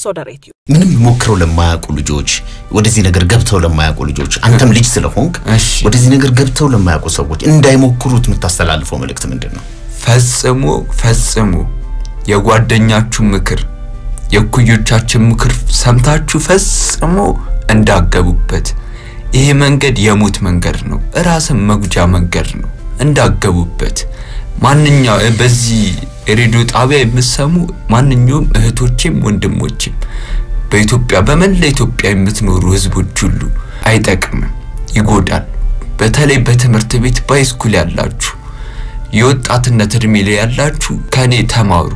ሶደሬትዩ ምንም ሞክረው ለማያውቁ ልጆች ወደዚህ ነገር ገብተው ለማያውቁ ልጆች አንተም ልጅ ስለሆንክ እሺ። ወደዚህ ነገር ገብተው ለማያውቁ ሰዎች እንዳይሞክሩት የምታስተላልፈው መልእክት ምንድን ነው? ፈጽሞ ፈጽሞ የጓደኛችሁ ምክር የእኩዮቻችን ምክር ሰምታችሁ ፈጽሞ እንዳገቡበት። ይሄ መንገድ የሞት መንገድ ነው፣ ራስን መጉጃ መንገድ ነው። እንዳገቡበት ማንኛው በዚህ ሬዲዮ ጣቢያ የምትሰሙ ማንኛውም እህቶቼም ወንድሞቼም በኢትዮጵያ በመላ ኢትዮጵያ የምትኖሩ ህዝቦች ሁሉ አይጠቅምም፣ ይጎዳል። በተለይ በትምህርት ቤት ባይስኩል ያላችሁ የወጣትነት እድሜ ላይ ያላችሁ ከኔ ተማሩ።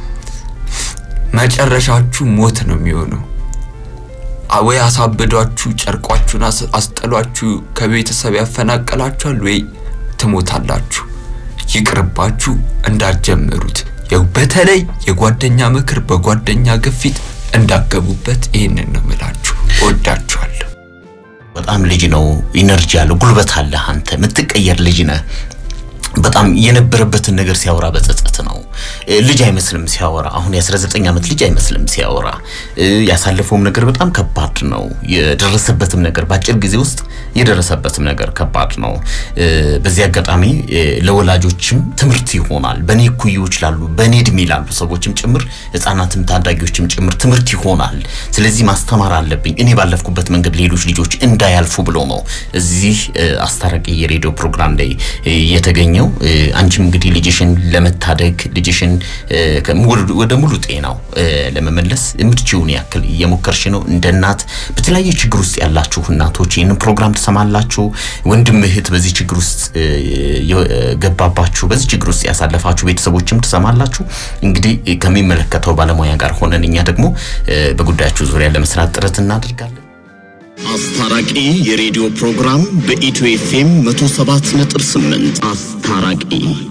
መጨረሻችሁ ሞት ነው የሚሆነው። አ- ወይ አሳብዷችሁ ጨርቋችሁን አስ- አስጠሏችሁ ከቤተሰብ ያፈናቀላችኋል፣ ወይ ትሞታላችሁ። ይቅርባችሁ፣ እንዳትጀምሩት። ያው በተለይ የጓደኛ ምክር በጓደኛ ግፊት እንዳገቡበት ይህንን ነው ምላችሁ። እወዳችኋለሁ። በጣም ልጅ ነው፣ ኢነርጂ አለ፣ ጉልበት አለ። አንተ የምትቀየር ልጅ ነህ። በጣም የነበረበትን ነገር ሲያወራ በጸጸት ነው። እ፣ ልጅ አይመስልም ሲያወራ። አሁን የ19 ዓመት ልጅ አይመስልም ሲያወራ። እ፣ ያሳለፈውም ነገር በጣም ከባድ ነው። የደረሰበትም ነገር በአጭር ጊዜ ውስጥ የደረሰበትም ነገር ከባድ ነው። እ፣ በዚህ አጋጣሚ እ፣ ለወላጆችም ትምህርት ይሆናል። በእኔ እኩዮች ላሉ በእኔ እድሜ ላሉ ሰዎችም ጭምር ህጻናትም ታዳጊዎችም ጭምር ትምህርት ይሆናል። ስለዚህ ማስተማር አለብኝ እኔ ባለፍኩበት መንገድ ሌሎች ልጆች እንዳያልፉ ብሎ ነው እዚህ እ፣ አስታራቂ የሬዲዮ ፕሮግራም ላይ እ፣ የተገኘው። እ፣ አንቺም እንግዲህ ልጅሽን ለመታደግ ልጅሽን እ፣ ከሙ- ወደ ሙሉ ጤናው እ፣ ለመመለስ የምትችውን ያክል እየሞከርሽ ነው። እንደ እናት በተለያየ ችግር ውስጥ ያላችሁ እናቶች ይህንን ፕሮግራም ትሰማላችሁ። ወንድም እህት በዚህ ችግር ውስጥ እ፣ የገባባችሁ በዚህ ችግር ውስጥ ያሳለፋችሁ ቤተሰቦችም ትሰማላችሁ። እንግዲህ እ፣ ከሚመለከተው ባለሙያ ጋር ሆነን እኛ ደግሞ እ፣ በጉዳያችሁ ዙሪያ ለመስራት ጥረት እናደርጋለን። አስታራቂ የሬዲዮ ፕሮግራም በኢትዮ ኤፍኤም 107.8 አስታራቂ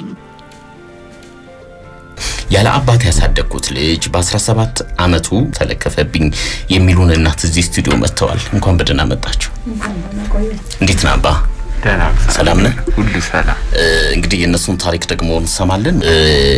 ያለ አባት ያሳደግኩት ልጅ በ17 ዓመቱ ተለከፈብኝ የሚሉን እናት እዚህ ስቱዲዮ መጥተዋል። እንኳን በደህና መጣችሁ። እንዴት ነህ አባ? ደህና ሰላም ነህ? ሁሉ ሰላም። እ፣ እንግዲህ የእነሱን ታሪክ ደግሞ እንሰማለን። እ፣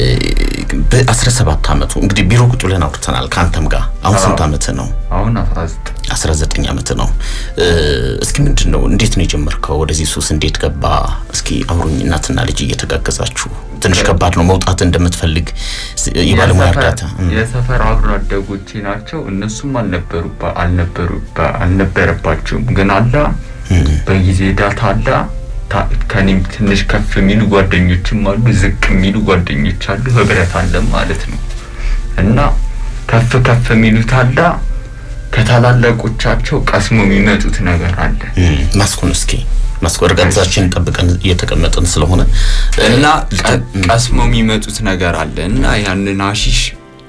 በ17 ዓመቱ እንግዲህ ቢሮ ቁጭ ብለን አውርተናል ከአንተም ጋር። አሁን ስንት ዓመት ነው? አሁን 19 19 ዓመት ነው። እ፣ እስኪ ምንድን ነው እንዴት ነው የጀመርከው? ወደዚህ ሱስ እንዴት ገባ? እስኪ አብሮኝ እናትና ልጅ እየተጋገዛችሁ ትንሽ ከባድ ነው መውጣት እንደምትፈልግ ስ- የባለሙያ የሰፈር- እርዳታ እ፣ የሰፈር አብሮ አደጎቼ ናቸው። እነሱም አልነበሩባ አልነበሩባ አልነበረባቸውም። ግን አላ በጊዜ ዳታ አላ ታ- ከኔም ትንሽ ከፍ የሚሉ ጓደኞችም አሉ፣ ዝቅ የሚሉ ጓደኞች አሉ። ህብረት አለን ማለት ነው እና ከፍ ከፍ የሚሉት አላ ከታላላቆቻቸው ቀስሞ የሚመጡት ነገር አለ እ፣ ማስኩን እስኪ ማስኩ እርጋታችን ጠብቀን እየተቀመጥን ስለሆነ እ፣ እና ልተ- ቀ- ቀስሞ የሚመጡት ነገር አለ እና ያንን አሺሽ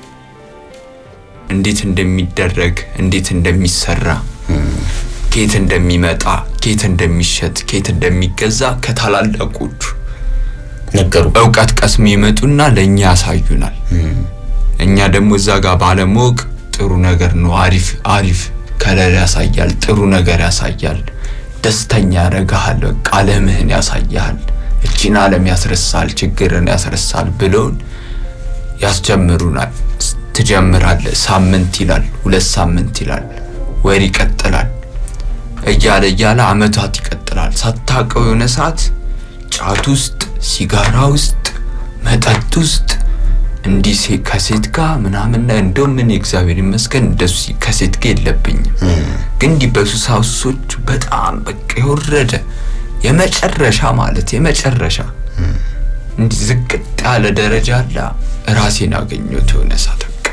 እንዴት እንደሚደረግ እንዴት እንደሚሰራ ኬት እንደሚመጣ ኬት እንደሚሸጥ ኬት እንደሚገዛ ከታላላቆቹ ነገሩ እውቀት ቀስሞ ይመጡና ለእኛ ያሳዩናል። እኛ ደግሞ እዛ ጋር ባለማወቅ ጥሩ ነገር ነው፣ አሪፍ አሪፍ ከለር ያሳያል፣ ጥሩ ነገር ያሳያል፣ ደስተኛ ያደርግሃል፣ በቃ ዓለምህን ያሳያል፣ እቺን ዓለም ያስረሳል፣ ችግርን ያስረሳል ብለውን ያስጀምሩናል። ስ- ትጀምራለህ። ሳምንት ይላል፣ ሁለት ሳምንት ይላል፣ ወር ይቀጥላል፣ እያለ እያለ አመታት ይቀጥላል። ሳታውቀው የሆነ ሰዓት ጫት ውስጥ፣ ሲጋራ ውስጥ፣ መጠጥ ውስጥ እንዲህ ሴ- ከሴት ጋር ምናምን ላይ እንደውም ምን እግዚአብሔር ይመስገን እንደሱ ከሴት ጋር የለብኝም። ግን እንዲህ በሱሳሱሶች በጣም በቃ የወረደ የመጨረሻ ማለት የመጨረሻ እንዲህ ዝቅጥ ያለ ደረጃ አለ። ራሴን አገኘሁት የሆነ ሰዓት በቃ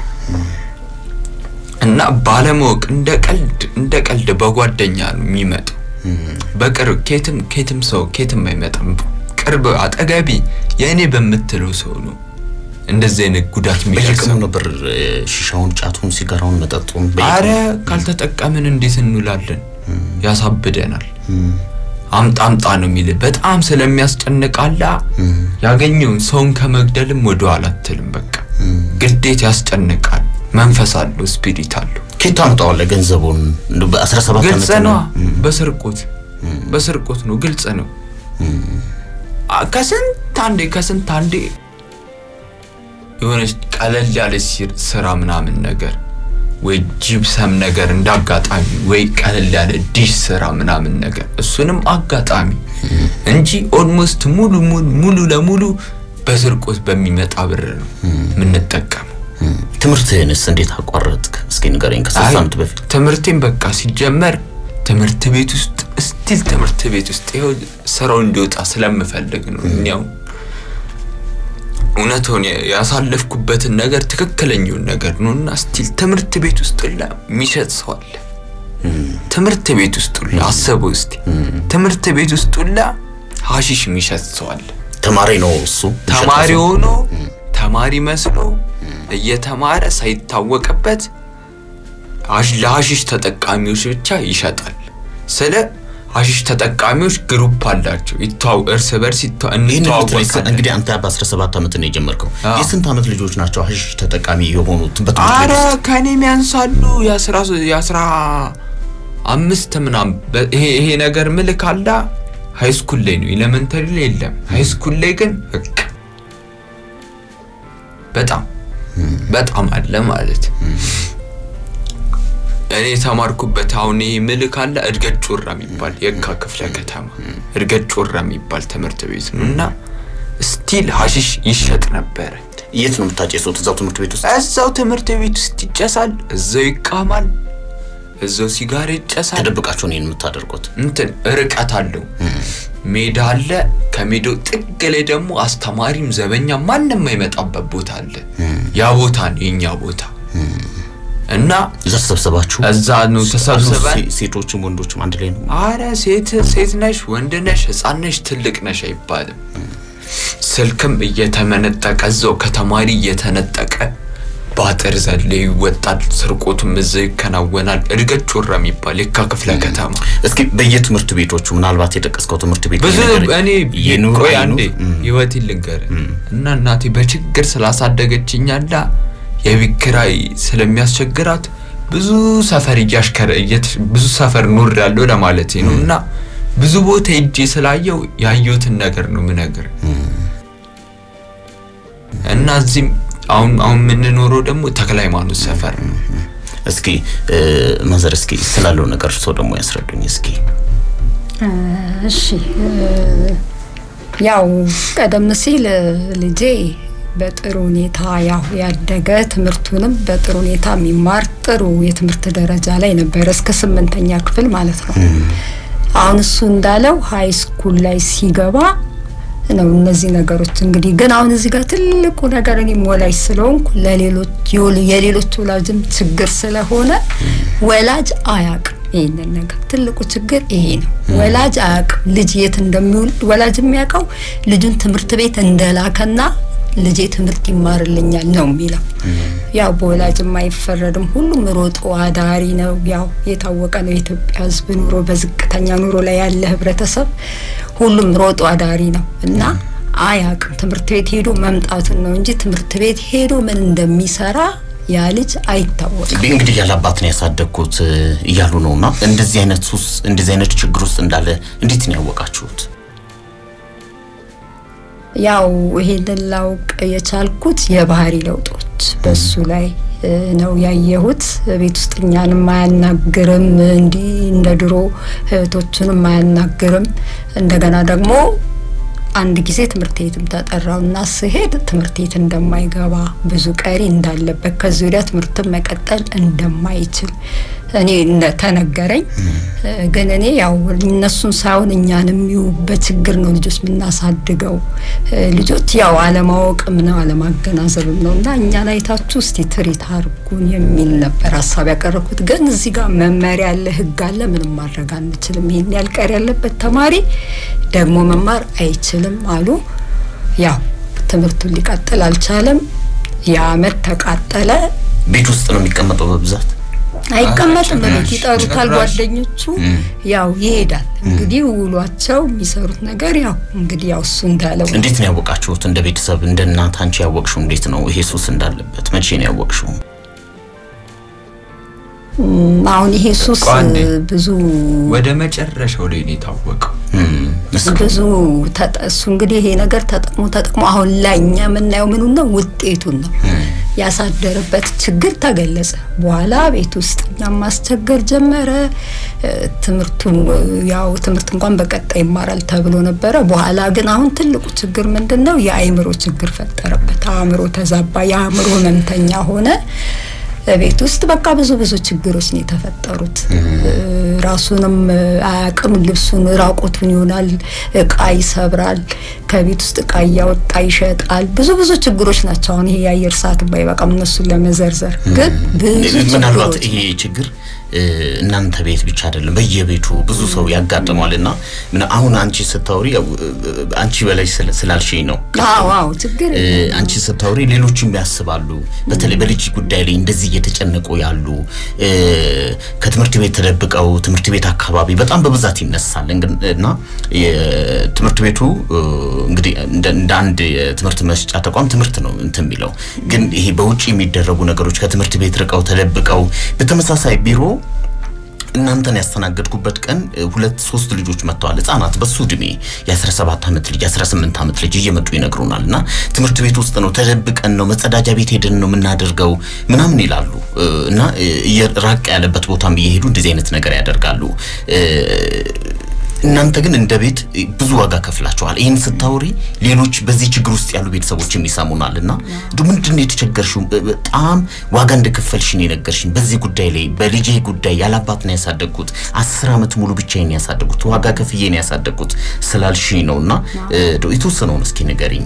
እና ባለማወቅ እንደ ቀልድ እንደ ቀልድ በጓደኛ ነው የሚመጣው። በቅርብ ኬትም ኬትም ሰው ኬትም አይመጣም። ቅርብ አጠገቢ የእኔ በምትለው ሰው ነው እንደዚህ አይነት ጉዳት በየቀኑ የሚደርሰው። ነበር እ፣ ሺሻውን፣ ጫቱን፣ ሲጋራውን፣ መጠጡን አረ በየቀኑ ካልተጠቀምን እንዴት እንውላለን? ያሳብደናል። አምጣ አምጣ ነው የሚል በጣም ስለሚያስጨንቃላ ያገኘውን ሰውን ከመግደልም ወደ ኋላ አትልም። በቃ ግዴት ያስጨንቃል። መንፈስ አለው፣ ስፒሪት አለው። ኬት ታምጣዋለህ ገንዘቡን? እንደው በ17 ግልጽ ዓመት ነው። ነው። በስርቆት በስርቆት ነው። ግልጽ ነው። አ- ከስንት አንዴ ከስንት አንዴ የሆነች ቀለል ያለች ሲር- ስራ ምናምን ነገር ወይ ጂፕሰም ነገር እንዳጋጣሚ ወይ ቀለል ያለ ዲሽ ስራ ምናምን ነገር እሱንም አጋጣሚ እንጂ ኦልሞስት ሙሉ ሙሉ ሙሉ ለሙሉ በስርቆት በሚመጣ ብር ነው የምንጠቀመው። ትምህርትህንስ እንዴት አቋረጥክ? እስኪ ንገረኝ። ከሶስት አይ፣ ዓመት በፊት ትምህርቴን በቃ ሲጀመር ትምህርት ቤት ውስጥ ስቲል ትምህርት ቤት ውስጥ ይኸው ስራው እንዲወጣ ስለምፈልግ ነው። እኒያው እውነቱን ያሳለፍኩበትን ነገር ትክክለኛውን ነገር ነው እና ስቲል ትምህርት ቤት ውስጥ ሁላ የሚሸጥ ሰው አለ። ትምህርት ቤት ውስጥ ሁላ አሰበው እስቲ ትምህርት ቤት ውስጥ ሁላ ሀሺሽ የሚሸጥ ሰው አለ። ተማሪ ነው እሱ ተማሪ ሆኖ ተማሪ መስሎ እየተማረ ሳይታወቅበት አሽ- ለሀሺሽ ተጠቃሚዎች ብቻ ይሸጣል። ስለ ሀሺሽ ተጠቃሚዎች ግሩፕ አላቸው። ይተዋው እርስ በርስ ይተዋ- ይህን የምትለኝ እንተዋወቃለን። እንግዲህ አንተ በ17 ዓመት ነው የጀመርከው። አዎ። የስንት ዓመት ልጆች ናቸው ሀሺሽ ተጠቃሚ የሆኑት በትምህርት አረ ቤት ውስጥ? ከኔም ያንሳሉ የአስራ ሶ- የአስራ አምስት ምናምን በ- ይሄ ይሄ ነገር ምልክ አላ ሃይ ስኩል ላይ ነው ኤሌመንተሪ ላይ የለም ሃይ ስኩል ላይ ግን በቃ በጣም በጣም አለ ማለት እኔ የተማርኩበት አሁን ይሄ ምልክ አለ እድገት ጮራ የሚባል የካ ክፍለ ከተማ እድገት ጮራ የሚባል ትምህርት ቤት ነው እና ስቲል ሀሺሽ ይሸጥ ነበረ የት ነው የምታጨሱት? እዛው ትምህርት ቤት ውስጥ? እዛው ትምህርት ቤት ውስጥ ይጨሳል፣ እዛው ይቃማል፣ እዛው ሲጋር ይጨሳል። ተደብቃችሁ ነው ይህን የምታደርጉት? እንትን ርቀት አለው፣ ሜዳ አለ። ከሜዳው ጥግ ላይ ደግሞ አስተማሪም ዘበኛ ማንም የማይመጣበት ቦታ አለ። ያ ቦታ ነው የኛ ቦታ እና እዛ ተሰብሰባችሁ እዛ ነው ተሰብስበን ሴ- ሴቶችም ወንዶችም አንድ ላይ ነው? አረ ሴት ሴት ነሽ ወንድ ነሽ ህፃን ነሽ ትልቅ ነሽ አይባልም። ስልክም እየተመነጠቀ እዛው ከተማሪ እየተነጠቀ በአጥር ዘለ ይወጣል። ስርቆቱም እዛው ይከናወናል። እድገት ጮራ የሚባል የካ ክፍለ ከተማ እስኪ በየትምህርት ቤቶቹ ምናልባት የጠቀስከው ትምህርት ቤት ብዙ የነገረኝ- እኔ የኑሮ ቆይ አይኑ- አንዴ እም፣ ህይወቴን ልንገር እና እናቴ በችግር ስላሳደገችኝ አላ የቤት ኪራይ ስለሚያስቸግራት ብዙ ሰፈር እያሽከረ እየት- ብዙ ሰፈር ኖር ያለው ለማለት ነው እና ብዙ ቦታ ሄጄ ስላየው ያየሁትን ነገር ነው ምነግር እና እዚህም አሁን አሁን የምንኖረው ደግሞ ተክለ ሃይማኖት ሰፈር ነው። እስኪ እ፣ ማዘር እስኪ ስላለው ነገር እርስዎ ደግሞ ያስረዱኝ እስኪ። እሺ እ፣ ያው ቀደም ሲል እ፣ ልጄ በጥሩ ሁኔታ ያው ያደገ ትምህርቱንም በጥሩ ሁኔታ የሚማር ጥሩ የትምህርት ደረጃ ላይ ነበረ እስከ ስምንተኛ ክፍል ማለት ነው። አሁን እሱ እንዳለው ሀይ ስኩል ላይ ሲገባ ነው እነዚህ ነገሮች እንግዲህ ግን አሁን እዚህ ጋር ትልቁ ነገር እኔም ወላጅ ስለሆንኩ ለሌሎች የወል- የሌሎች ወላጅም ችግር ስለሆነ ወላጅ አያውቅም ይህንን ነገር ትልቁ ችግር ይሄ ነው። ወላጅ አያውቅም ልጅ የት እንደሚውል ወላጅ የሚያውቀው ልጁን ትምህርት ቤት እንደላከና ልጄ ትምህርት ይማርልኛል ነው የሚለው። ያው በወላጅም አይፈረድም። ሁሉም ሮጦ አዳሪ ነው። ያው የታወቀ ነው የኢትዮጵያ ሕዝብ ኑሮ በዝቅተኛ ኑሮ ላይ ያለ ህብረተሰብ ሁሉም ሮጦ አዳሪ ነው እና አያውቅም። ትምህርት ቤት ሄዶ መምጣቱን ነው እንጂ ትምህርት ቤት ሄዶ ምን እንደሚሰራ ያ ልጅ አይታወቅም። እንግዲህ ያለ አባት ነው ያሳደግኩት እ፣ እያሉ ነው እና እንደዚህ አይነት ሱስ እንደዚህ አይነት ችግር ውስጥ እንዳለ እንዴት ነው ያወቃችሁት? ያው ይሄንን ላውቅ የቻልኩት የባህሪ ለውጦች በሱ ላይ እ፣ ነው ያየሁት። ቤት ውስጥ እኛንም አያናግርም፣ እንዲህ እንደ ድሮ እህቶቹንም አያናግርም። እንደገና ደግሞ አንድ ጊዜ ትምህርት ቤትም ተጠራውና ስሄድ ትምህርት ቤት እንደማይገባ ብዙ ቀሪ እንዳለበት ከዚህ ወዲያ ትምህርትን መቀጠል እንደማይችል እኔ ተነገረኝ። ግን እኔ ያው እነሱን ሳይሆን እኛንም ይሁ በችግር ነው ልጆች የምናሳድገው። ልጆች ያው አለማወቅም ነው አለማገናዘብም ነው እና እኛን አይታችሁ እስቲ ትሪት አርጉን የሚል ነበር ሀሳብ ያቀረብኩት። ግን እዚህ ጋር መመሪያ አለ፣ ህግ አለ፣ ምንም ማድረግ አንችልም። ይሄን ያልቀር ያለበት ተማሪ ደግሞ መማር አይችልም አሉ። ያው ትምህርቱን ሊቀጥል አልቻለም። የአመት ተቃጠለ። ቤት ውስጥ ነው የሚቀመጠው በብዛት አይቀመጥም። በቤት ይጠሩታል ጓደኞቹ፣ ያው ይሄዳል። እንግዲህ ውሏቸው የሚሰሩት ነገር ያው እንግዲህ ያው እሱ እንዳለው እንዴት ነው ያወቃችሁት? እንደ ቤተሰብ እንደ እናት አንቺ ያወቅሽው እንዴት ነው ይሄ ሱስ እንዳለበት? መቼ ነው ያወቅሽው? አሁን ይሄ ሱስ አንዴ ብዙ ወደ መጨረሻው ላይ ነው የታወቀው። ብዙ ተጠ- እሱ እንግዲህ ይሄ ነገር ተጠቅሞ ተጠቅሞ አሁን ላይ እኛ የምናየው ምኑን ነው ውጤቱን ነው። ያሳደረበት ችግር ተገለጸ። በኋላ ቤት ውስጥ እኛም ማስቸገር ጀመረ። እ፣ ትምህርቱ እ፣ ያው ትምህርት እንኳን በቀጣይ ይማራል ተብሎ ነበረ። በኋላ ግን አሁን ትልቁ ችግር ምንድን ነው? የአእምሮ ችግር ፈጠረበት። አእምሮ ተዛባ። የአእምሮ ህመምተኛ ሆነ። ቤት ውስጥ በቃ ብዙ ብዙ ችግሮች ነው የተፈጠሩት። እ፣ ራሱንም እ፣ አያውቅም። ልብሱን ራቁቱን ይሆናል። እቃ ይሰብራል። ከቤት ውስጥ እቃ እያወጣ ይሸጣል። ብዙ ብዙ ችግሮች ናቸው። አሁን ይሄ የአየር ሰዓት ባይበቃም እነሱን ለመዘርዘር ግን ብዙ ምናልባት ችግሮች ይሄ ችግር እ፣ እናንተ ቤት ብቻ አይደለም፣ በየቤቱ ብዙ ሰው ያጋጥመዋል። እና ምን አሁን አንቺ ስታወሪ ያው እ፣ አንቺ በላይ ስለ- ስላልሽኝ ነው አዎ አዎ ችግር እ፣ የለም። አንቺ ስታወሪ ሌሎችም ያስባሉ። በተለይ በልጅ ጉዳይ ላይ እንደዚህ እየተጨነቁ ያሉ እ፣ ከትምህርት ቤት ተደብቀው ትምህርት ቤት አካባቢ በጣም በብዛት ይነሳል። እንግን- እና የትምህርት ቤቱ እ፣ እንግዲህ እንደ እንደ አንድ የትምህርት መስጫ ተቋም ትምህርት ነው እንትን የሚለው ግን ይሄ በውጭ የሚደረጉ ነገሮች ከትምህርት ቤት ርቀው ተደብቀው በተመሳሳይ ቢሮ እናንተን ያስተናገድኩበት ቀን እ፣ ሁለት ሶስት ልጆች መጥተዋል። ህጻናት በሱ እድሜ የ17 ዓመት ልጅ 18 ዓመት ልጅ እየመጡ ይነግሩናል። እና ትምህርት ቤት ውስጥ ነው ተደብቀን ነው መጸዳጃ ቤት ሄደን ነው የምናደርገው ምናምን ይላሉ። እ፣ እና እ፣ እየ- ራቅ ያለበት ቦታም እየሄዱ እንደዚህ አይነት ነገር ያደርጋሉ። እ፣ እናንተ ግን እንደ ቤት እ፣ ብዙ ዋጋ ከፍላችኋል። ይህን ስታወሪ ሌሎች በዚህ ችግር ውስጥ ያሉ ቤተሰቦችም ይሰሙናል እና እንዲሁ ምንድን ነው የተቸገርሽው? እ፣ በጣም ዋጋ እንደከፈልሽን የነገርሽኝ በዚህ ጉዳይ ላይ በልጄ ጉዳይ ያላባት ነው ያሳደግኩት፣ አስር ዓመት ሙሉ ብቻዬን ያሳደግኩት፣ ዋጋ ከፍዬ ነው ያሳደግኩት ስላልሽኝ ነው እና እ፣ እንደው የተወሰነውን እስኪ ንገሪኝ።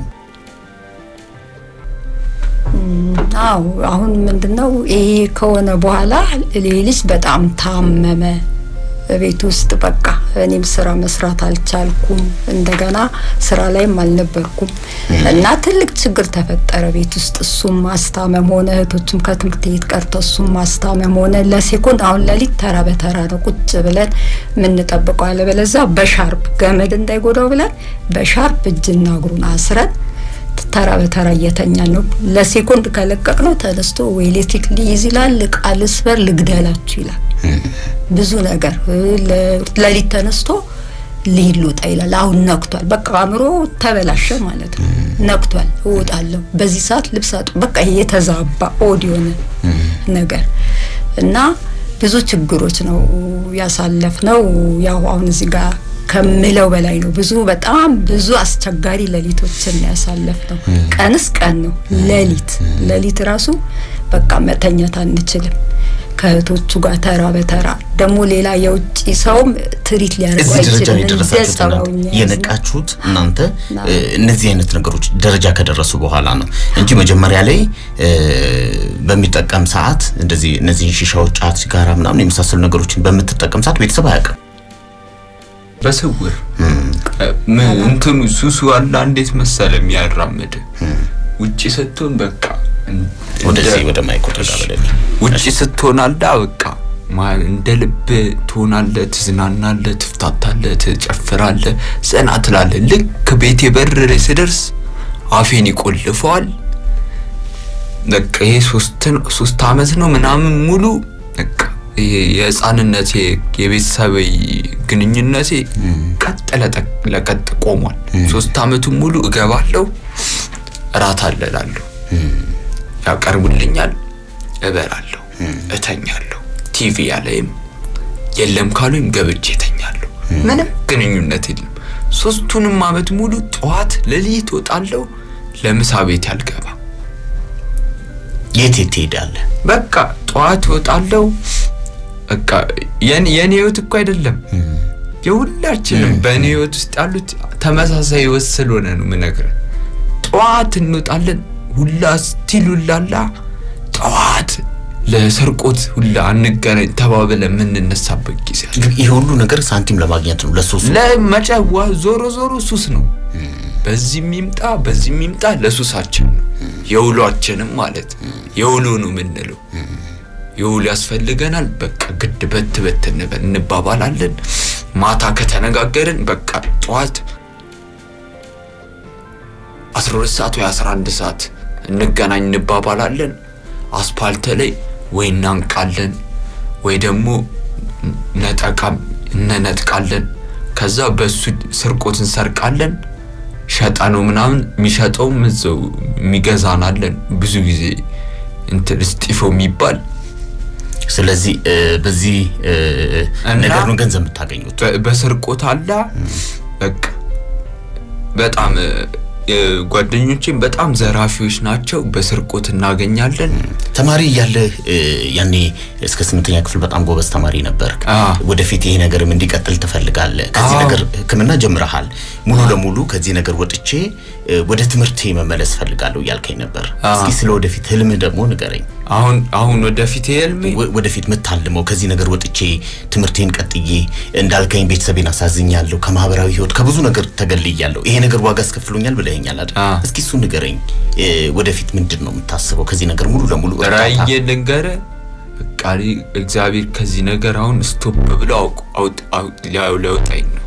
አዎ አሁን ምንድነው ይሄ ከሆነ በኋላ ልጅ በጣም ታመመ። ቤት ውስጥ በቃ እኔም ስራ መስራት አልቻልኩም። እንደገና ስራ ላይም አልነበርኩም እና ትልቅ ችግር ተፈጠረ ቤት ውስጥ። እሱም ማስታመም ሆነ፣ እህቶቹም ከትምህርት ቤት ቀርተው እሱም ማስታመም ሆነ። ለሴኮንድ አሁን ለሊት ተራ በተራ ነው ቁጭ ብለን የምንጠብቀው። አለበለዚያ በሻርፕ ገመድ እንዳይጎዳው ብለን በሻርፕ እጅና እግሩን አስረን ተራ በተራ እየተኛ ነው። ለሴኮንድ ከለቀቅ ነው ተነስቶ ወይ ኤሌክትሪክ ሊይዝ ይላል፣ እቃ ልስበር፣ ልግደላችሁ ይላል። ብዙ ነገር ለሊት ተነስቶ ልሂድ ልውጣ ይላል። አሁን ነክቷል፣ በቃ አእምሮ ተበላሸ ማለት ነው። ነክቷል፣ እወጣለሁ በዚህ ሰዓት ልብስ አጡ፣ በቃ ይሄ የተዛባ ኦድ የሆነ ነገር እና ብዙ ችግሮች ነው ያሳለፍ ነው። ያው አሁን እዚህ ጋር ከምለው በላይ ነው። ብዙ በጣም ብዙ አስቸጋሪ ሌሊቶችን ያሳለፍ ነው። ቀንስ ቀን ነው፣ ሌሊት ሌሊት ራሱ በቃ መተኛት አንችልም። ከእህቶቹ ጋር ተራ በተራ ደግሞ ሌላ የውጭ ሰውም ትሪት ሊያደርጉ እዚህ ደረጃ አይችልም። ላይ የደረሳችሁት እንደዛው እናንተ እኛ የነቃችሁት እናንተ አዎ። እ፣ እነዚህ አይነት ነገሮች ደረጃ ከደረሱ በኋላ ነው እንጂ መጀመሪያ ላይ እ፣ በሚጠቀም ሰዓት እንደዚህ እነዚህን ሺሻዎች፣ ጫት፣ ሲጋራ ምናምን የመሳሰሉ ነገሮችን በምትጠቀም ሰዓት ቤተሰብ አያውቅም። በስውር ምን እንትኑ ሱሱ አላ እንዴት መሰለ የሚያራምድ ውጪ ስትሆን በቃ እን- ወደዚህ እንደ- ወደ ማይኮ ጠጋ በለልኝ። ውጪ ስትሆን አላ በቃ ማ- እንደ ልብ ትሆናለህ፣ ትዝናናለህ፣ ትፍታታለህ፣ ትጨፍራለህ፣ ዘና ትላለህ። ልክ ቤቴ በር ላይ ስደርስ አፌን ይቆልፈዋል። በቃ ይሄ ሶስት ነው- ሶስት አመት ነው ምናምን ሙሉ በቃ ይሄ የህፃንነቴ የቤተሰባዊ ግንኙነቴ ቀጥ ለጠቅ- ለቀጥ ቆሟል። ሶስት አመቱን ሙሉ እገባለሁ፣ እራት አለላለሁ፣ ያቀርቡልኛል፣ እበላለሁ፣ እተኛለሁ። ቲቪ ያለይም የለም ካሉኝ ገብቼ እተኛለሁ። ምንም ግንኙነት የለም። ሶስቱንም አመት ሙሉ ጠዋት ሌሊት እወጣለሁ፣ ለምሳ ቤት ያልገባ የት የት ትሄዳለህ? በቃ ጠዋት እወጣለሁ። በቃ የኔ የኔ ህይወት እኮ አይደለም የሁላችንም በእኔ ህይወት ውስጥ ያሉት ተመሳሳይ ህይወት ስለሆነ ነው የምነግርህ። ጠዋት እንወጣለን ሁላ ስቲል ሁላላ ጠዋት ለሰርቆት ሁላ አንገናኝ ተባብለ የምንነሳበት ጊዜ አለ። ግን ይሄ ሁሉ ነገር ሳንቲም ለማግኘት ነው ለሱሱ ለመጨዋ ዞሮ ዞሮ ሱስ ነው። በዚህ የሚምጣ በዚህ የሚምጣ ለሱሳችን ነው የውሏችንም ማለት የውሎ ነው የምንለው። የውሎ ያስፈልገናል። በቃ ግድ በት በት እንበል እንባባላለን። ማታ ከተነጋገርን በቃ ጠዋት 12 ሰዓት ወይ 11 ሰዓት እንገናኝ እንባባላለን። አስፓልት ላይ ወይ እናንቃለን ወይ ደግሞ ነጠቃም እነነጥቃለን። ከዛ በሱ ስርቆት እንሰርቃለን። ሸጠ ነው ምናምን የሚሸጠውም እዛው የሚገዛናለን። ብዙ ጊዜ እንትን እስጢፎ የሚባል ስለዚህ እ፣ በዚህ እ፣ እና- ነገር ነው ገንዘብ የምታገኙት። በ- በስርቆት አላ በቃ በጣም እ፣ እ፣ ጓደኞቼም በጣም ዘራፊዎች ናቸው። በስርቆት እናገኛለን። ተማሪ እያለህ እ፣ ያኔ እስከ ስምንተኛ ክፍል በጣም ጎበዝ ተማሪ ነበር። አ። ወደፊት ይሄ ነገርም እንዲቀጥል ትፈልጋለህ። ከዚህ አዎ። ነገር ሕክምና ጀምረሃል። ሙሉ ለሙሉ ከዚህ ነገር ወጥቼ እ፣ ወደ ትምህርቴ መመለስ ፈልጋለሁ እያልከኝ ነበር። አ። እስኪ ስለ ወደፊት ህልምህ ደግሞ ንገረኝ። አሁን አሁን ወደፊት ህልሜ ወ- ወደፊት የምታልመው ከዚህ ነገር ወጥቼ ትምህርቴን ቀጥዬ እንዳልከኝ ቤተሰቤን አሳዝኛለሁ፣ ከማህበራዊ ህይወት ከብዙ ነገር ተገልያለሁ፣ ይሄ ነገር ዋጋ አስከፍሎኛል ብለኸኛል አይደል? አ። እስኪ እሱ ንገረኝ። እ፣ ወደፊት ምንድን ነው የምታስበው ከዚህ ነገር ሙሉ ለሙሉ እርዳታ? ራእዬ ልንገረ በቃ እኔ እግዚአብሔር ከዚህ ነገር አሁን ስቶፕ ብሎ አውቅ- አውጥ- አውጥ- ሊያው- ሊያወጣኝ ነው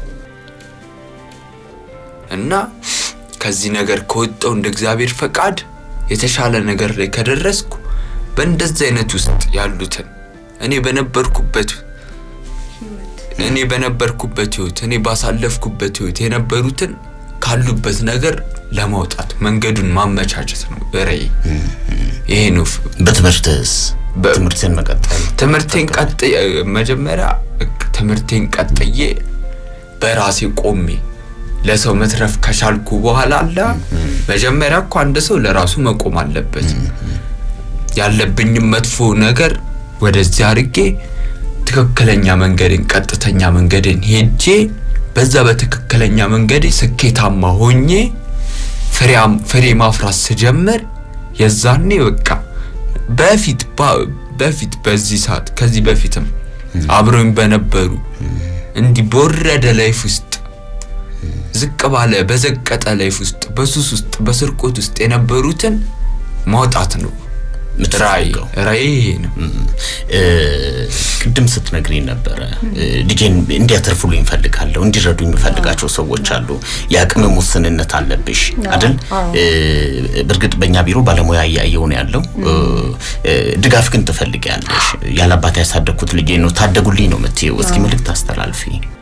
እና ከዚህ ነገር ከወጣው እንደ እግዚአብሔር ፈቃድ የተሻለ ነገር ላይ ከደረስኩ በእንደዚህ አይነት ውስጥ ያሉትን እኔ በነበርኩበት እኔ በነበርኩበት ህይወት እኔ ባሳለፍኩበት ህይወት የነበሩትን ካሉበት ነገር ለማውጣት መንገዱን ማመቻቸት ነው ራእዬ። ይሄ ነው ፍ- በትምህርትስ በ- ትምህርትን መቀጠል ትምህርቴን ቀጥዬ ትምህርቴን ትምህርቴን ቀጥዬ በራሴ ቆሜ ለሰው መትረፍ ከቻልኩ በኋላ አለ መጀመሪያ እኮ አንድ ሰው ለራሱ መቆም አለበት። ያለብኝም መጥፎ ነገር ወደዚህ አድርጌ ትክክለኛ መንገድን ቀጥተኛ መንገድን ሄጄ በዛ በትክክለኛ መንገድ ስኬታማ ሆኜ ፍሬያም- ፍሬ ማፍራት ስጀምር የዛኔ በቃ በፊት ባ- በፊት በዚህ ሰዓት ከዚህ በፊትም አብረውኝ በነበሩ እንዲህ በወረደ ላይፍ ውስጥ ዝቅ ባለ በዘቀጠ ላይፍ ውስጥ በሱስ ውስጥ በስርቆት ውስጥ የነበሩትን ማውጣት ነው ራእይ የምትፈልገው? ራእይ ይሄ ነው እ፣ ቅድም ስትነግሪኝ ነበረ እ፣ ልጄን እንዲያተርፉልኝ እፈልጋለሁ፣ እንዲረዱኝ የምፈልጋቸው ሰዎች አሉ። የአቅም ውስንነት አለብሽ አይደል? አዎ። እ፣ በእርግጥ በእኛ ቢሮ ባለሙያ እያየሁ ነው ያለው። እ፣ እ፣ ድጋፍ ግን ትፈልጊያለሽ። ያለ አባት ያሳደግኩት ልጄ ነው ታደጉልኝ ነው የምትይው። እስኪ መልእክት አስተላልፊ።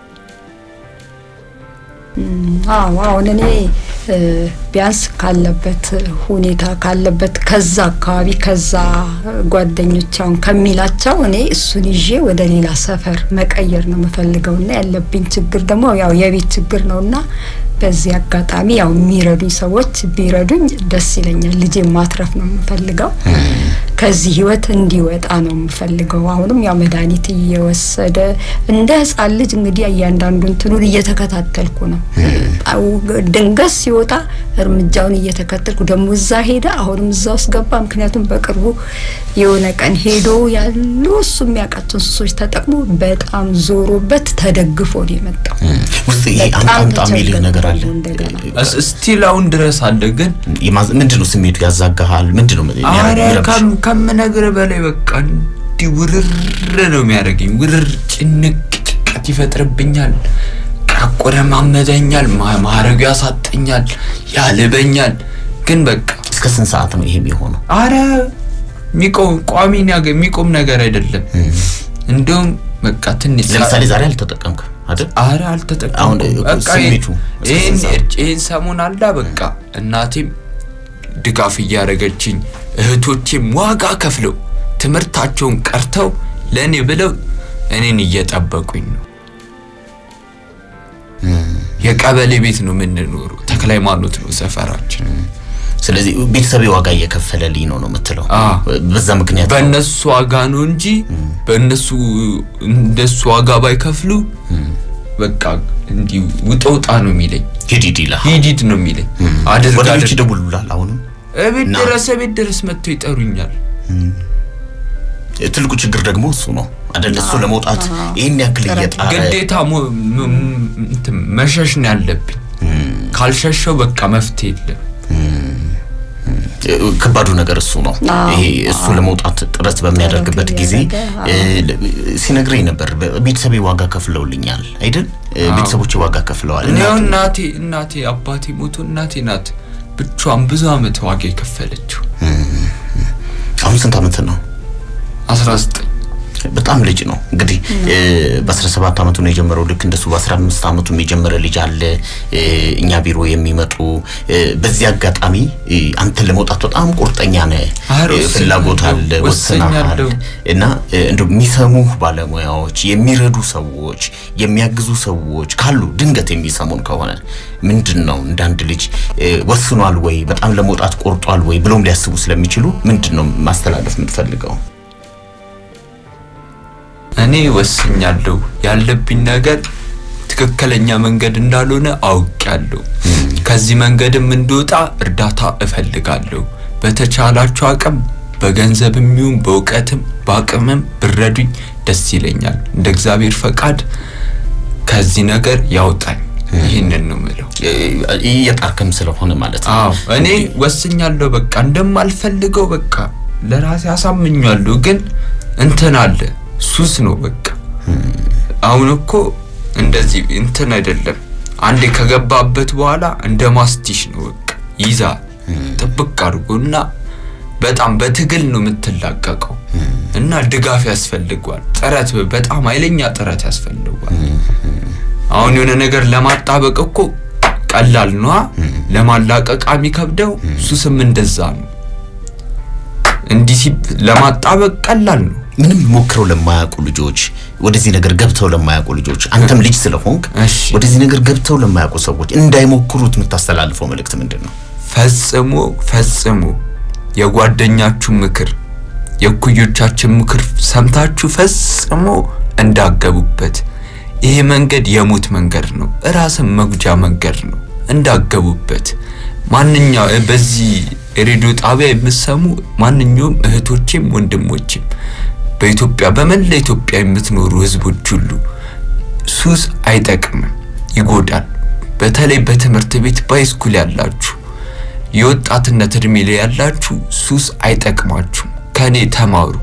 አዎ አሁን እኔ እ፣ ቢያንስ ካለበት ሁኔታ ካለበት ከዛ አካባቢ ከዛ ጓደኞች አሁን ከሚላቸው እኔ እሱን ይዤ ወደ ሌላ ሰፈር መቀየር ነው የምፈልገው እና ያለብኝ ችግር ደግሞ ያው የቤት ችግር ነው እና በዚህ አጋጣሚ ያው የሚረዱኝ ሰዎች ቢረዱኝ ደስ ይለኛል። ልጄ ማትረፍ ነው የምፈልገው። ከዚህ ህይወት እንዲወጣ ነው የምፈልገው። አሁንም ያው መድኃኒት እየወሰደ እንደ ህፃን ልጅ እንግዲህ እያንዳንዱ እንትኑን እየተከታተልኩ ነው። አው ድንገት ሲወጣ እርምጃውን እየተከተልኩ ደግሞ እዛ ሄደ፣ አሁንም እዛ ውስጥ ገባ። ምክንያቱም በቅርቡ የሆነ ቀን ሄዶ ያሉ እሱ የሚያውቃቸውን ሱሶች ተጠቅሞ በጣም ዞሮበት ተደግፎ ነው የመጣው። ውስጥ ይሄ በጣም አምጣ የሚልህ ነገር አለ። ተቸገርኩ እንደገና። ስቲል አሁን ድረስ አለ ግን የማዝ- ምንድን ነው ስሜቱ? ያዛጋሃል? ምንድን ነው አረ የሚረብሽ? ከም- ከምነግርህ በላይ በቃ እንዲህ ውርር ነው የሚያደርገኝ። ውርር ጭንቅ ጭንቀት ይፈጥርብኛል። ያቆረማመደኛል፣ ማ- ማረጉ ያሳጠኛል፣ ያልበኛል። ግን በቃ እስከ ስንት ሰዓት ነው ይሄ የሚሆነው? አረ የሚቆም ቋሚ ነገር የሚቆም ነገር አይደለም። እንደውም በቃ ትንሽ ለምሳሌ ዛሬ አልተጠቀምክም አይደል? አረ አልተጠቀምኩም። አሁን በቃ ስሜቱ እስከ ይህን ስንት ሰዓት? ይህን ሰሞን አላ በቃ እናቴም ድጋፍ እያደረገችኝ እህቶቼም ዋጋ ከፍለው ትምህርታቸውን ቀርተው ለእኔ ብለው እኔን እየጠበቁኝ ነው። የቀበሌ ቤት ነው የምንኖረው። ተክለ ሃይማኖት ነው ሰፈራችን። ስለዚህ ቤተሰቤ ዋጋ እየከፈለልኝ ነው ነው የምትለው። አ። በዛ ምክንያት ነው። በእነሱ ዋጋ ነው እንጂ በእነሱ እንደሱ ዋጋ ባይከፍሉ በቃ እንዲህ ውጣ ውጣ ነው የሚለኝ። ሂድ ሂድ ይልሃል። ሂድ ሂድ ነው የሚለኝ። አድርግ ወዳጆች አድርግ ይደውሉላል። አሁንም እቤት ና። ድረስ እቤት ድረስ መጥተው ይጠሩኛል። ትልቁ ችግር ደግሞ እሱ ነው አይደል? እሱ ለመውጣት ይህን ያክል እየጣረ ግዴታ ሞ- ም- ም- እንትን መሸሽ ነው ያለብኝ። ካልሸሸው በቃ መፍትሄ የለም። ከባዱ ነገር እሱ ነው። አዎ፣ ይሄ እሱ ለመውጣት ጥረት በሚያደርግበት ጥረት ጊዜ እያደረገ፣ እ, ለ- ሲነግረኝ ነበር በ- ቤተሰቤ ዋጋ ከፍለውልኛል አይደል? እ, አዎ። ቤተሰቦቼ ዋጋ ከፍለዋል። እኔው እናቱ- እናቴ እናቴ አባቴ ሞቶ እናቴ ናት ብቻዋን ብዙ አመት ዋጋ የከፈለችው። አሁን ስንት ዓመት ነው? 19 በጣም ልጅ ነው እንግዲህ በ17 ዓመቱ ነው የጀመረው። ልክ እንደሱ በ15 ዓመቱም የጀመረ ልጅ አለ እኛ ቢሮ የሚመጡ በዚህ አጋጣሚ አንተን ለመውጣት በጣም ቁርጠኛ ነህ፣ ፍላጎት አለ፣ ወስነሃል እና እንደው የሚሰሙህ ባለሙያዎች፣ የሚረዱ ሰዎች፣ የሚያግዙ ሰዎች ካሉ ድንገት የሚሰሙን ከሆነ ምንድን ነው እንደ አንድ ልጅ ወስኗል ወይ በጣም ለመውጣት ቆርጧል ወይ ብሎም ሊያስቡ ስለሚችሉ ምንድን ነው ማስተላለፍ የምትፈልገው? እኔ ወስኛለሁ። ያለብኝ ነገር ትክክለኛ መንገድ እንዳልሆነ አውቄያለሁ። ከዚህ መንገድም እንድወጣ እርዳታ እፈልጋለሁ። በተቻላችሁ አቅም በገንዘብም ይሁን በእውቀትም በአቅምም ብረዱኝ ደስ ይለኛል። እንደ እግዚአብሔር ፈቃድ ከዚህ ነገር ያውጣኝ። ይህንን ነው የምለው። እየጣርክም ስለሆነ ማለት ነው። አዎ እኔ ወስኛለሁ። በቃ እንደማልፈልገው በቃ ለራሴ አሳምኛለሁ። ግን እንትን አለ ሱስ ነው በቃ። አሁን እኮ እንደዚህ እንትን አይደለም። አንዴ ከገባበት በኋላ እንደ ማስቲሽ ነው በቃ ይዛ ጥብቅ አድርጎና በጣም በትግል ነው የምትላቀቀው እና ድጋፍ ያስፈልጓል። ጥረት በጣም ኃይለኛ ጥረት ያስፈልጓል። አሁን የሆነ ነገር ለማጣበቅ እኮ ቀላል ነዋ። ለማላቀቅ የሚከብደው ሱስም እንደዛ ነው። እንዲህ ለማጣበቅ ቀላል ነው። ምንም ሞክረው ለማያውቁ ልጆች ወደዚህ ነገር ገብተው ለማያውቁ ልጆች አንተም ልጅ ስለሆንክ እሺ። ወደዚህ ነገር ገብተው ለማያውቁ ሰዎች እንዳይሞክሩት የምታስተላልፈው መልእክት ምንድን ነው? ፈጽሞ ፈጽሞ የጓደኛችሁ ምክር የእኩዮቻችን ምክር ሰምታችሁ ፈጽሞ እንዳገቡበት። ይሄ መንገድ የሞት መንገድ ነው፣ ራስን መጉጃ መንገድ ነው። እንዳገቡበት ማንኛው በዚህ ሬዲዮ ጣቢያ የምትሰሙ ማንኛውም እህቶቼም ወንድሞቼም በኢትዮጵያ በመላ ኢትዮጵያ የምትኖሩ ህዝቦች ሁሉ ሱስ አይጠቅምም፣ ይጎዳል። በተለይ በትምህርት ቤት ባይስኩል ያላችሁ የወጣትነት እድሜ ላይ ያላችሁ ሱስ አይጠቅማችሁም። ከኔ ተማሩ።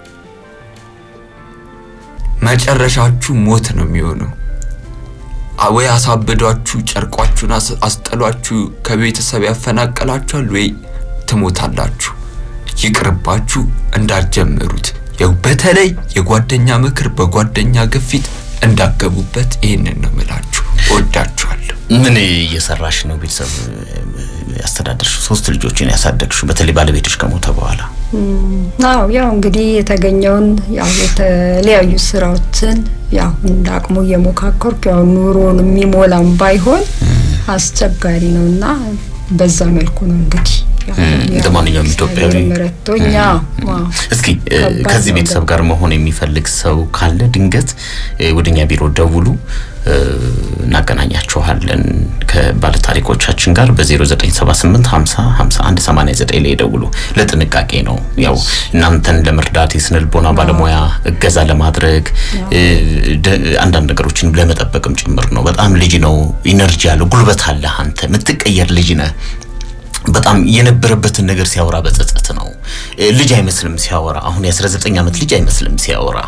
መጨረሻችሁ ሞት ነው የሚሆነው። አ- ወይ አሳብዷችሁ ጨርቋችሁን አስ- አስጠሏችሁ ከቤተሰብ ያፈናቀላችኋል፣ ወይ ትሞታላችሁ። ይቅርባችሁ፣ እንዳትጀምሩት። ያው በተለይ የጓደኛ ምክር በጓደኛ ግፊት እንዳገቡበት ይህንን ነው ምላችሁ። እወዳችኋለሁ። ምን እየሰራሽ ነው? ቤተሰብ ያስተዳደርሽው? ሶስት ልጆችን ያሳደግሽው በተለይ ባለቤቶች ከሞተ በኋላ አዎ ያው እንግዲህ የተገኘውን ያው የተለያዩ ስራዎችን ያው እንደ አቅሙ እየሞካከርኩ ያው ኑሮን የሚሞላም ባይሆን አስቸጋሪ ነው እና በዛ መልኩ ነው እንግዲህ ያው እንደ ማንኛውም ኢትዮጵያዊ ረቶኛ እስኪ እ፣ ከባድ ከዚህ ነው ቤተሰብ ጋር መሆን የሚፈልግ ሰው ካለ ድንገት እ፣ ወደኛ ቢሮ ደውሉ፣ እ፣ እናገናኛችኋለን ከባለታሪኮቻችን ጋር በ0978 50 51 89 ላይ ደውሉ። ለጥንቃቄ ነው ያው እናንተን ለመርዳት የስነ ልቦና ባለሙያ እገዛ ለማድረግ እ፣ ደ- አንዳንድ ነገሮችን ለመጠበቅም ጭምር ነው። በጣም ልጅ ነው፣ ኢነርጂ አለ፣ ጉልበት አለ። አንተ የምትቀየር ልጅ ነህ። በጣም የነበረበትን ነገር ሲያወራ በጸጸት ነው። እ፣ ልጅ አይመስልም ሲያወራ። አሁን የ19 ዓመት ልጅ አይመስልም ሲያወራ።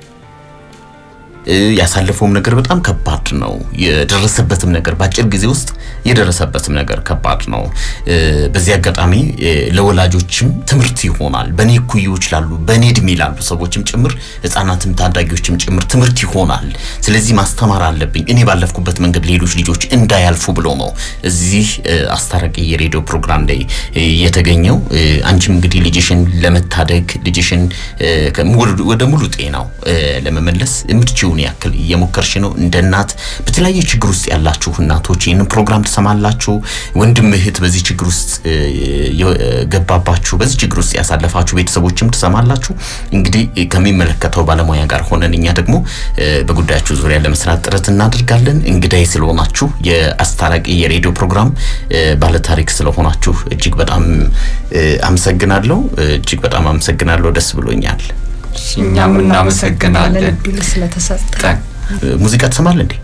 እ፣ ያሳለፈውም ነገር በጣም ከባድ ነው። የደረሰበትም ነገር በአጭር ጊዜ ውስጥ የደረሰበትም ነገር ከባድ ነው። እ፣ በዚህ አጋጣሚ እ፣ ለወላጆችም ትምህርት ይሆናል። በእኔ እኩዮች ላሉ በእኔ እድሜ ላሉ ሰዎችም ጭምር ህጻናትም ታዳጊዎችም ጭምር ትምህርት ይሆናል። ስለዚህ ማስተማር አለብኝ እኔ ባለፍኩበት መንገድ ሌሎች ልጆች እንዳያልፉ ብሎ ነው እዚህ እ፣ አስታራቂ የሬዲዮ ፕሮግራም ላይ እ፣ የተገኘው። እ፣ አንቺም እንግዲህ ልጅሽን ለመታደግ ልጅሽን እ፣ ከ- ወደ- ወደ ሙሉ ጤናው እ፣ ለመመለስ የምትችውን ያክል እየሞከርሽ ነው። እንደ እናት በተለያየ ችግር ውስጥ ያላችሁ እናቶች ይህንን ፕሮግራም ትሰማላችሁ። ወንድም እህት በዚህ ችግር ውስጥ እ፣ የገባባችሁ በዚህ ችግር ውስጥ ያሳለፋችሁ ቤተሰቦችም ትሰማላችሁ። እንግዲህ እ፣ ከሚመለከተው ባለሙያ ጋር ሆነን እኛ ደግሞ እ፣ በጉዳያችሁ ዙሪያ ለመስራት ጥረት እናደርጋለን። እንግዳይ ስለሆናችሁ የአስታራቂ የሬዲዮ ፕሮግራም እ፣ ባለታሪክ ስለሆናችሁ እጅግ በጣም እ፣ አመሰግናለሁ። እ፣ እጅግ በጣም አመሰግናለሁ። ደስ ብሎኛል። እኛም እናመሰግናለን። እድል ስለተሰጠ ጠ- እ፣ ሙዚቃ ትሰማለህ እንዴ?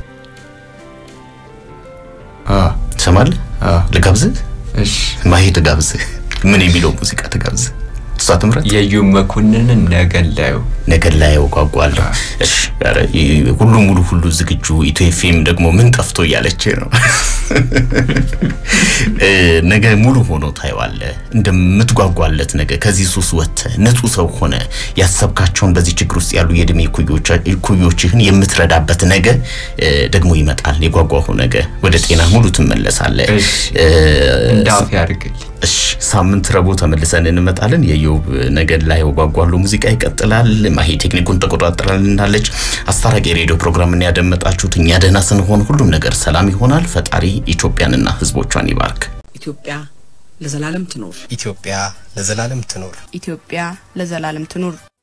አ ትሰማለህ? አ ልጋብዝህ? እሺ ማሄ ትጋብዝህ? ምን የሚለው ሙዚቃ ትጋብዝህ? እሷ ትምረጥ። የዩ መኮንንን ነገን ላዩ ነገር ላይ ያውቋቋለሁ። እሺ፣ ኧረ ይ- ሁሉ ሙሉ ሁሉ ዝግጁ ኢትዮ ኤፍኤም ደግሞ ምን ጠፍቶ እያለች ነው ነገ ሙሉ ሆኖ ታየዋለህ። እንደምትጓጓለት ነገ ከዚህ ሱስ ወጥተህ ንጹህ ሰው ሆነ ያሰብካቸውን በዚህ ችግር ውስጥ ያሉ የእድሜ ኩዮችህን የምትረዳበት ነገ ደግሞ ይመጣል። የጓጓሁ ነገ ወደ ጤና ሙሉ ትመለሳለህ። እንዳፍ ያድርግልኝ። እሺ ሳምንት ረቡዕ ተመልሰን እንመጣለን። የዮብ ነገድ ላይ ወጓጓሉ ሙዚቃ ይቀጥላል። ማሂ ቴክኒኩን ተቆጣጠራልናለች። አስታራቂ የሬዲዮ ፕሮግራምን ያደመጣችሁት። እኛ ደህና ስንሆን ሁሉም ነገር ሰላም ይሆናል። ፈጣሪ ኢትዮጵያንና ሕዝቦቿን ይባርክ። ኢትዮጵያ ለዘላለም ትኖር። ኢትዮጵያ ለዘላለም ትኖር። ኢትዮጵያ ለዘላለም ትኑር።